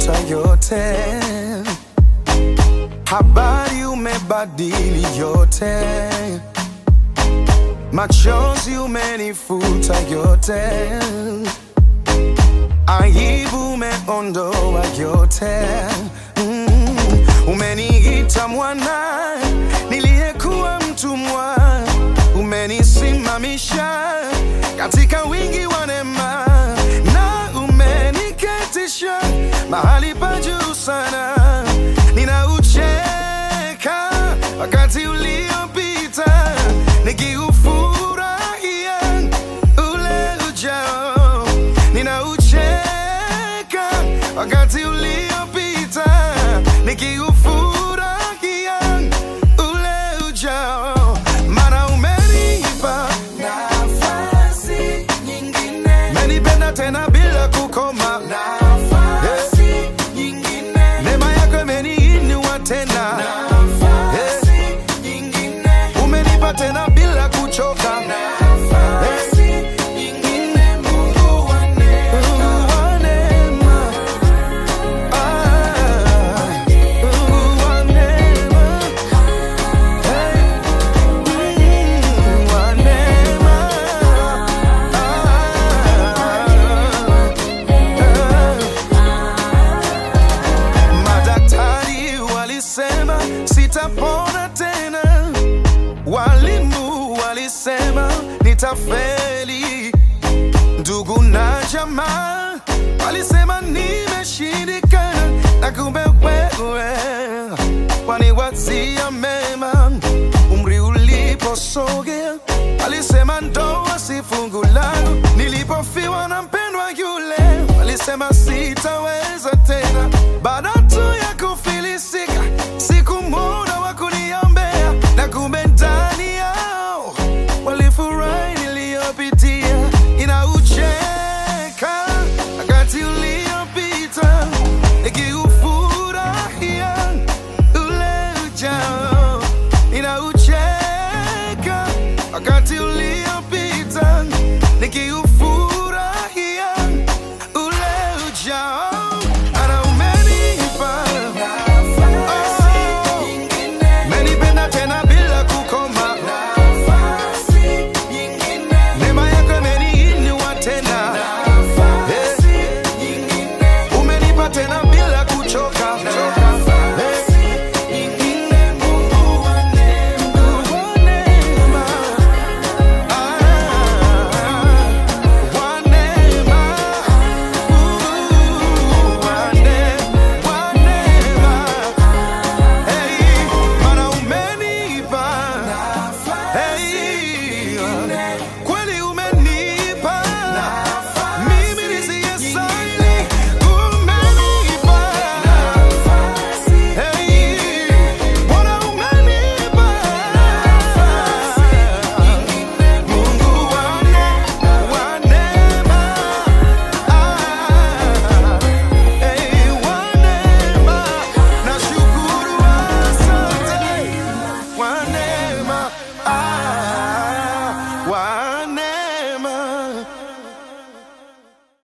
umefuta yote, habari umebadili yote, machozi umenifuta yote, aibu umeondoa yote. Mm, umeniita mwana niliyekuwa mtumwa, umenisimamisha katika wingi wa neema na umeniketisha mahali pa juu sana. Ninaucheka wakati uliopita, nikiufurahia ule ujao. Ninaucheka wakati uliopita, nikiufurahia ule ujao, maana umenipa Nafasi nyingine, menipenda tena bila kukoma. nafasi nyingine, Neema yako imeniinua tena, nafasi nyingine, umenipa tena bila kuchoka. nafasi nyingine, Mungu wa neema. Mungu wa neema. Ah, Mungu wa neema. Hey, Mungu wa neema. Ah, Madaktari walisema sitapona tena, walimu walisema nitafeli, ndugu na jamaa walisema nimeshindikana, na kumbe wewe waniwazia mema. Umri uliposogea walisema ndoa si fungu langu, nilipofiwa na mpendwa yule walisema sitaweza tena. Baada tu ya kufilisika, sikumwona wa kuniombea, na kumbe ndani yao walifurahi niliyopitia. Inaucheka wakati uliopita, nikiufurahia ule ujao. Inaucheka wakati uliopita, nikiufurahia ule ujao. Ana umenipa Nafasi nyingine, menipenda tena bila kukoma, nafasi nyingine, neema yako imeniinua tena, nafasi nyingine, umenipa tena bila kuchoka. nafasi nyingine, Mungu wa neema. Wa neema, ah, wa neema, uh, wa ne- wa neema. Hey, maana umenipa Hey, kweli umenipa mimi nisiyestahili, umenipa Hey, Bwana umenipa Mungu wa ne- wa neema Ah, hey, wa neema nashukuru, asante wa neema ah, wa